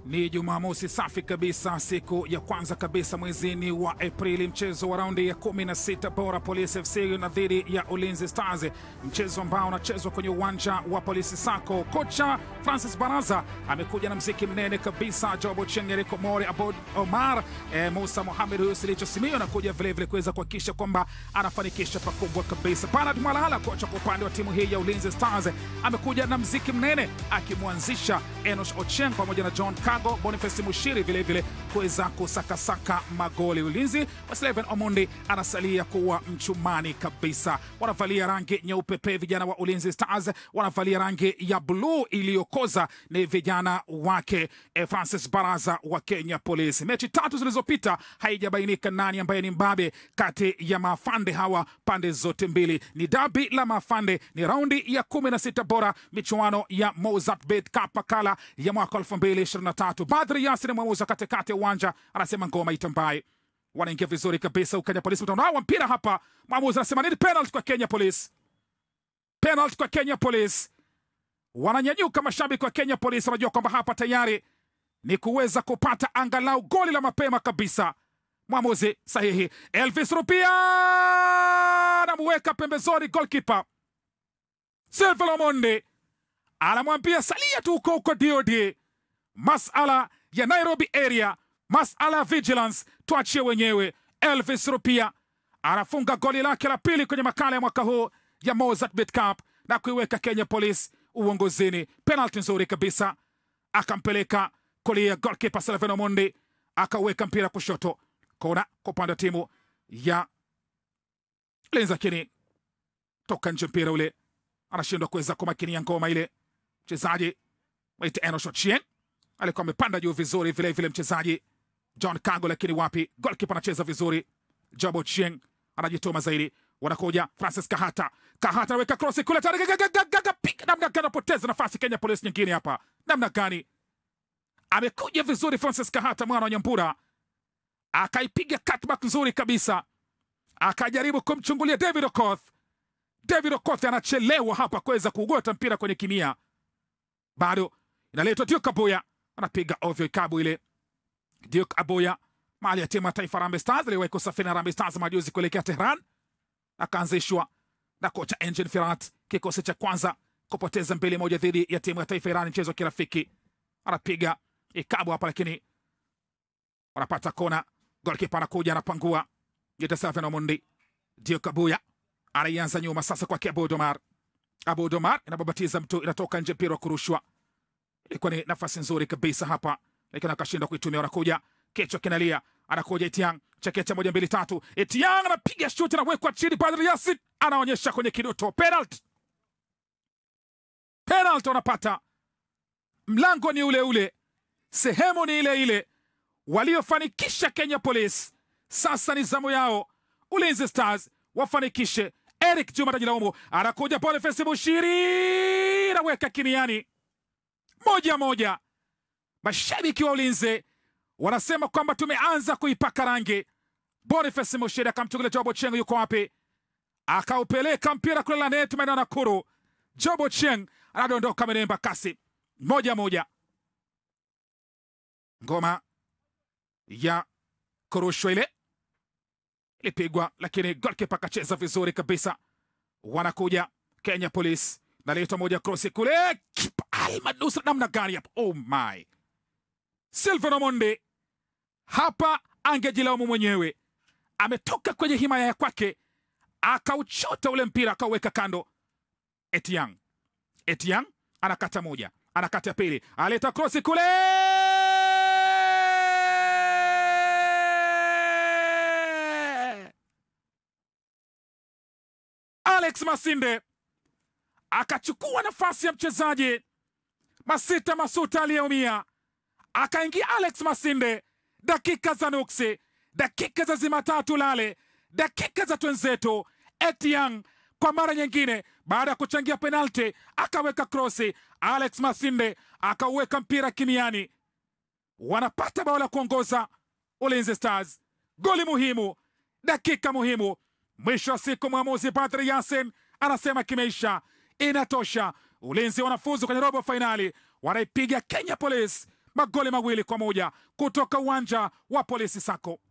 Ni Jumamosi safi kabisa, siku ya kwanza kabisa mwezini wa Aprili, mchezo wa raundi ya 16 bora Polisi FC na dhidi ya Ulinzi Stars, mchezo ambao unachezwa kwenye uwanja wa Polisi Sako. Kocha Francis Baraza amekuja na mziki mnene kabisa, Jobo Chengereko More Abod Omar e, Musa Mohamed huyo Silicho Simio anakuja vilevile kuweza kuhakikisha kwamba anafanikisha pakubwa kabisa. Bernard Mwalala, kocha kwa upande wa timu hii ya Ulinzi Stars, amekuja na mziki mnene akimwanzisha Enosh Ochieng pamoja na John Kago, Boniface Mushiri vilevile kuweza kusakasaka magoli. Ulinzi wa Sleven Omondi anasalia kuwa mchumani kabisa. Wanavalia rangi nyeupe pe, vijana wa Ulinzi Stars wanavalia rangi ya bluu iliyokoza, ni vijana wake eh, Francis Baraza wa Kenya Police. Mechi tatu zilizopita haijabainika nani ambaye ni mbabe kati ya maafande hawa pande zote mbili. Ni dabi la maafande, ni raundi ya 16 bora michuano ya Mozart Bet Cup makala ya mwaka 2023. Badri Yasin mwamuzi katikati ya uwanja anasema ngoma itambaye wanaingia vizuri kabisa Ukenya Police mtandao mpira hapa, mwamuzi anasema nini? Penalty kwa Kenya Police, penalty kwa Kenya Police. Wananyanyuka mashabiki wa Kenya Police, wanajua kwamba hapa tayari ni kuweza kupata angalau goli la mapema kabisa. Mwamuzi sahihi, Elvis Rupia anamuweka pembezoni goalkeeper Silva Omondi anamwambia salia tu huko huko DOD, masala ya Nairobi area, masala ya vigilance tuachie wenyewe. Elvis Rupia anafunga goli lake la pili kwenye makala ya mwaka huu ya Mozart Bet Cup na kuiweka Kenya Police uongozini. Penalty nzuri kabisa, akampeleka kulia goalkeeper Silvano Omondi, akaweka mpira kushoto kona kwa upande wa timu ya Ulinzi, lakini toka nje mpira ule, anashindwa kuweza kumakinia ngoma ile. Mchezaji waite Enosh Ochieng alikuwa amepanda juu vizuri, vile vile mchezaji John Kago, lakini wapi, goalkeeper anacheza vizuri. Job Ochieng anajituma zaidi, wanakuja Francis Kahata. Kahata anaweka cross kule tayari, piga namna gani, anapoteza nafasi Kenya Police nyingine hapa, namna gani amekuja vizuri Francis Kahata, mwana wa Nyambura, akaipiga cutback nzuri kabisa, akajaribu kumchungulia David Okoth. David Okoth anachelewa hapa kuweza kuugota mpira kwenye kimia, bado inaletwa Duke Abuya, anapiga ovyo ikabu ile. Duke Abuya mali ya timu ya taifa Harambee Stars, aliwahi kusafiri na Harambee Stars majuzi kuelekea Tehran, akaanzishwa na kocha Engin Firat, kikosi cha kwanza kupoteza mbili moja dhidi ya timu ya taifa Iran, mchezo wa kirafiki. Anapiga ikabu hapa, lakini wanapata kona. Golkipa anakuja anapangua Yetasafi na Mundi. Duke Abuya anaianza nyuma sasa kwake Abu Domar. Abu Domar inababatiza mtu, inatoka nje, mpira wa kurushwa. Ilikuwa ni nafasi nzuri kabisa hapa, lakini akashindwa kuitumia. Wanakuja kichwa kinalia, anakuja Etiang chekecha moja mbili tatu. Etiang anapiga shuti, anawekwa chini. Badri Yasin anaonyesha kwenye kidoto, penalty, penalty wanapata. Mlango ni ule ule, sehemu ni ile ile, waliofanikisha Kenya Police. Sasa ni zamu yao Ulinzi Stars wafanikishe. Eric Juma tajilaumu, anakuja Boniface Mushiri anaweka kimiani, moja moja. Mashabiki wa Ulinzi wanasema kwamba tumeanza kuipaka rangi. Boniface Mushiri akamchukulia Jobo Cheng, yuko wapi? Akaupeleka mpira kule Lanet maeneo ya Nakuru. Jobo Cheng anadondoka menemba kasi, moja moja. Ngoma ya kurushwa ile ilipigwa, lakini golkipa akacheza vizuri kabisa. Wanakuja Kenya Police, naleta moja krosi kule, kipa almanusra namna gani hapa! Oh my, Silvan Omondi hapa angejilaumu mwenyewe, ametoka kwenye himaya ya kwake akauchota ule mpira akauweka kando. Etiang, Etiang anakata moja, anakata pili, aleta krosi kule Alex Masinde akachukua nafasi ya mchezaji Masita Masuta aliyeumia, akaingia Alex Masinde. Dakika za nuksi, dakika za zimatatu lale, dakika za twenzetu. Etiang kwa mara nyingine, baada ya kuchangia penalti, akaweka krosi. Alex Masinde akauweka mpira kimiani, wanapata bao la kuongoza Ulinzi Stars. Goli muhimu, dakika muhimu. Mwisho wa siku mwamuzi Badri Yasin anasema kimeisha, inatosha. Ulinzi wanafuzu kwenye robo fainali, wanaipiga Kenya Police magoli mawili kwa moja kutoka uwanja wa Polisi Sako.